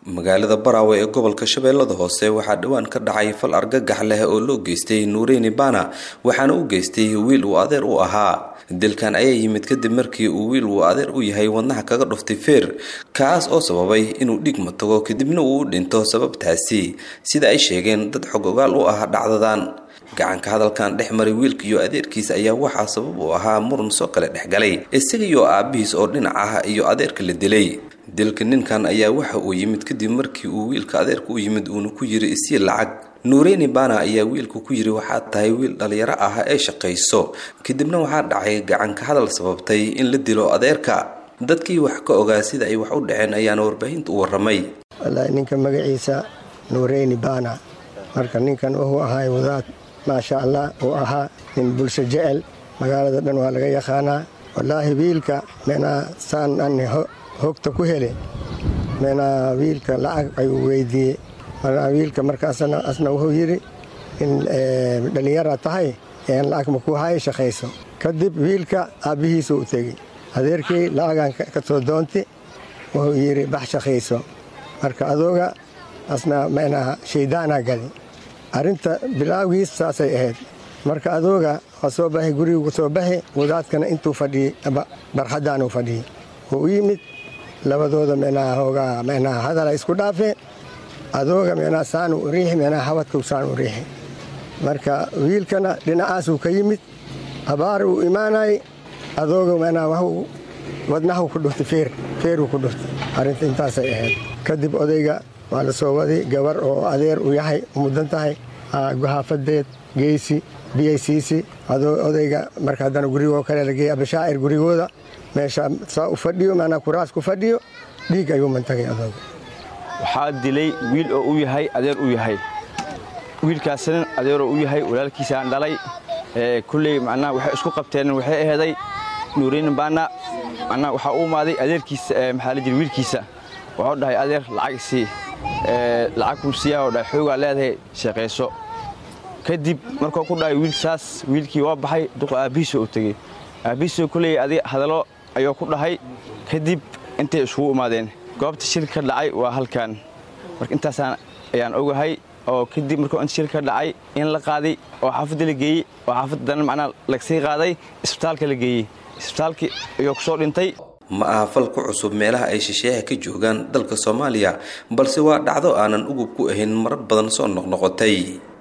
magaalada baraawe ee gobolka shabeellada hoose waxaa dhowaan ka dhacay fal argagax leh oo loo geystay nuureyni bana waxaana u geystay wiil uu adeer u ahaa dilkan ayaa yimid kadib markii uu wiil uu adeer u yahay wadnaha kaga dhuftay feer kaas oo sababay inuu dhigma tago kadibna uu u dhinto sababtaasi sida ay sheegeen dad xog ogaal u ah dhacdadan gacanka hadalkan dhex maray wiilka iyo adeerkiisa ayaa waxaa sabab u ahaa muran soo kale dhexgalay isaga iyo aabihiis oo dhinac ah iyo adeerka la dilay dilka ninkan ayaa waxa uu yimid kadib markii uu wiilka adeerka u yimid uuna ku yiri isii lacag nuureyni bana ayaa wiilka ku yiri waxaad tahay wiil dhalinyaro ah ee shaqayso kadibna waxaa dhacay gacanka hadal sababtay in la dilo adeerka dadkii wax ka ogaa sida ay wax u dhaceen ayaana warbaahinta u waramay wallaahi ninka magaciisa nuureyni bana marka ninkan wuxuu ahaay wadaad maasha allah uu ahaa nin bulsho jecel magaalada dhan waa laga yaqaanaa wallaahi wiilka meenaa saan ani hogta ku hele meenaa wiilka lacag ayuu weydiiyey markaa wiilka markaasna asna wuxuu yidhi in dhallinyara tahay een lacag makuu haya shaqayso kadib wiilka aabbihiisu u tegey adeerkii lacagan ka soo doonti wuxuu yidhi bax shaqayso marka adooga asna meenaha shaydaanaa gali arrinta bilaawgiis saasay ahayd marka adooga waa soo baxay gurigu soo baxi wadaadkana intuu fadhiyey barxaddaanuu fadhiyey wuu u yimid labadooda meenaha hoogaa meenaha hadala isku dhaafeen adooga meenaha saanu u riixi meenaha habadkuu saan u riixi marka wiilkana dhinacaasuu ka yimid abaar uu imaanayay adooga meenaha waxuu wadnahu ku dhuftay feer feeruu ku dhuftay arrinta intaasay ahayd kadib odayga waa la soo waday gabar oo adeer u yahay mudan tahay guhaafadeed geysi biyaysiisi odayga marka haddana gurigoo kale lageeyey abashaacir gurigooda meesha saa u fadhiyo maanaa kuraas ku fadhiyo dhiig ayuu mantagay adooga waxaa dilay wiil oo u yahay adeer u yahay wiilkaasna adeeroo u yahay walaalkiisaan dhalay kulley macnaha waxay isku qabteen waxay aheeday nuureyni baana macnaha waxaa u imaaday adeerkiisa maxaa la jira wiilkiisa waxuu dhahay adeer lacag isii lacag kumsiyaa oo dhahay xoogaa leedahay shaqayso kadib markuu ku dhahay wiilsaas wiilkii waa baxay duqa aabbihiisoo u tegey aabbihiisoo kulley adi hadallo ayuu ku dhahay kadib intay iskugu imaadeen goobta shilka ka dhacay waa halkan marka intaasaan ayaan ogahay oo kadib markuu inta shilka ka dhacay in la qaaday oo xaafadda la geeyey oo xaafadda dana macnaa lagsii qaaday isbitaalka la geeyey isbitaalkii ayuu ku soo dhintay ma aha fal ku cusub meelaha ay shisheeyaha ka joogaan dalka soomaaliya balse waa dhacdo aanan ugub ku ahayn marar badan soo noqnoqotay